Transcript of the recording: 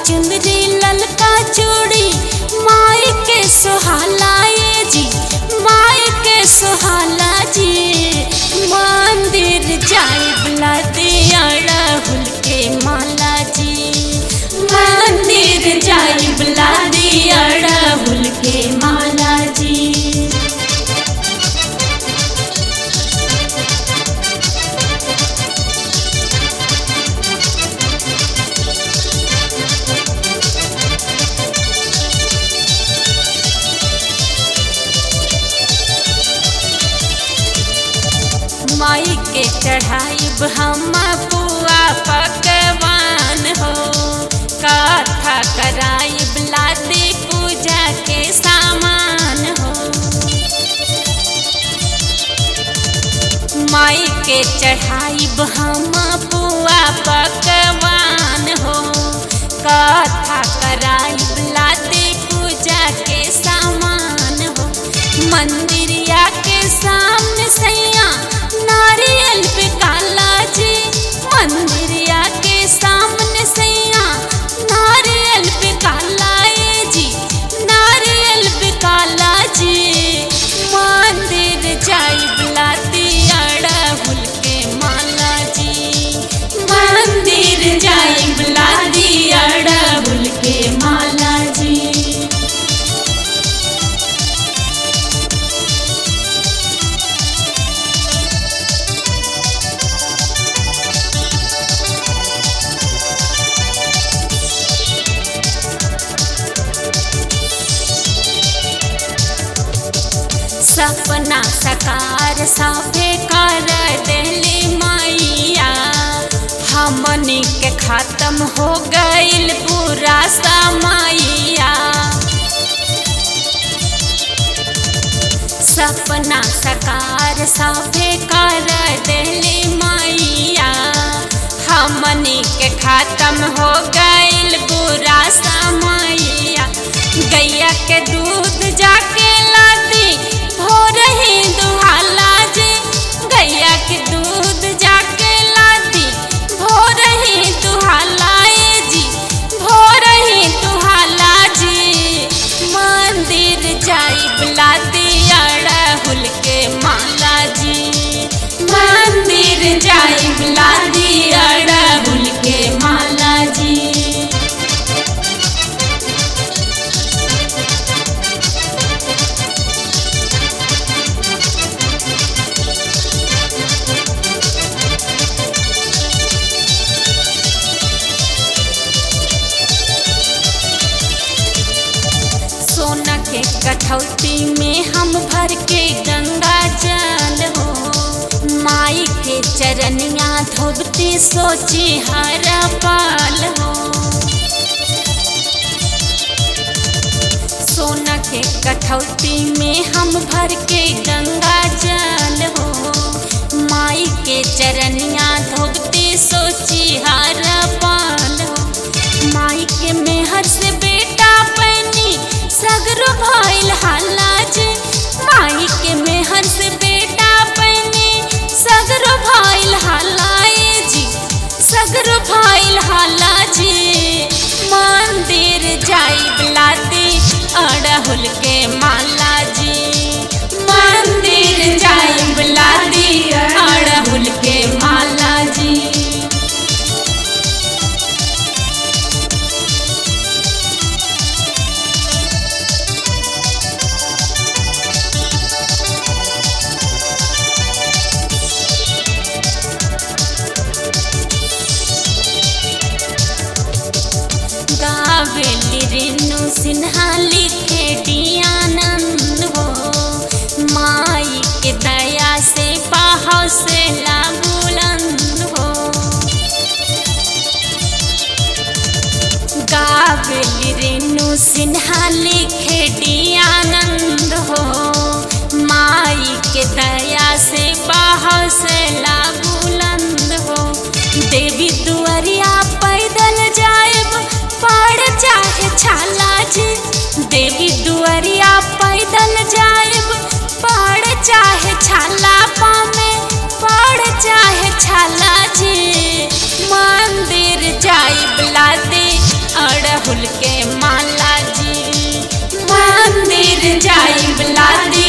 चुंदरी ललका चूड़ी माई के सुहाला ये जी माई के सुहाला जी मंदिर जाए बुला दिया राहुल के माला जी मंदिर जाए बुला दिया राहुल के माला जी माई के चढ़ाइब हम पुआ पकवान हो कथा कराइब लादी पूजा के सामान हो माई के चढ़ाइब हम पुआ पकवान हो कथा कराइब लादी पूजा के सामान हो मंदिरिया के सामने सैया नारियल पे काला जी मंदिरिया के सामने सैया नारियल पे काला ए जी नारियल पे काला जी मंदिर जाई बुलाती अड़हुल के माला जी मंदिर जाई बुलाती अड़हुल के माला जी सपना सकार साफे कर दिली मैया हमनी के खत्म हो गईल पूरा समैया सपना सकार साफे कर दिली मैया हमनी के खत्म हो गईल बुरा समैया गैया के दूध जाके लादी भोर ही दुहाला जी गैया के दूध जाके लादी भोर ही दुहाला ए जी भोर ही दुहाला जी मंदिर जाई बुलाती अड़हुल के माला जी मंदिर जाई बुलाती अड़हुल के माला जी सोना के कठौती में हम भर के गंगा जल हो माई के चरनिया धोबती सोची हर पाल हो सोना के कठौती में हम भर के गंगा जल हो माई के चरनिया धोबती सोची हर पाल हो माई के मेहर से बेटा पैनी सगरो भइल हल्ला जी माई के मेहर से बेटा पैनी सगरो भइल हल्ला ए जी सगरो भइल हल्ला जी मंदिर जाई बुलाती अड़हुल के माला जी मंदिर जाई बुलाती अड़हुल के माला जी गावेली रेणु सिन्हा लिखे डियानंद हो माई के दया से पाहौ से बुलंद हो गावेली रेणु सिन्हा लिखे डियानंद हो माई के दया से पाहौ से बुलंद हो देवी दुआरिया पैदल जाएब पड़ चाहे छाला जी देवी दुआरिया पैदल जाएब पड़ चाहे छाला पामे पड़ चाहे छाला जी मंदिर जाइब लादे अड़ शादी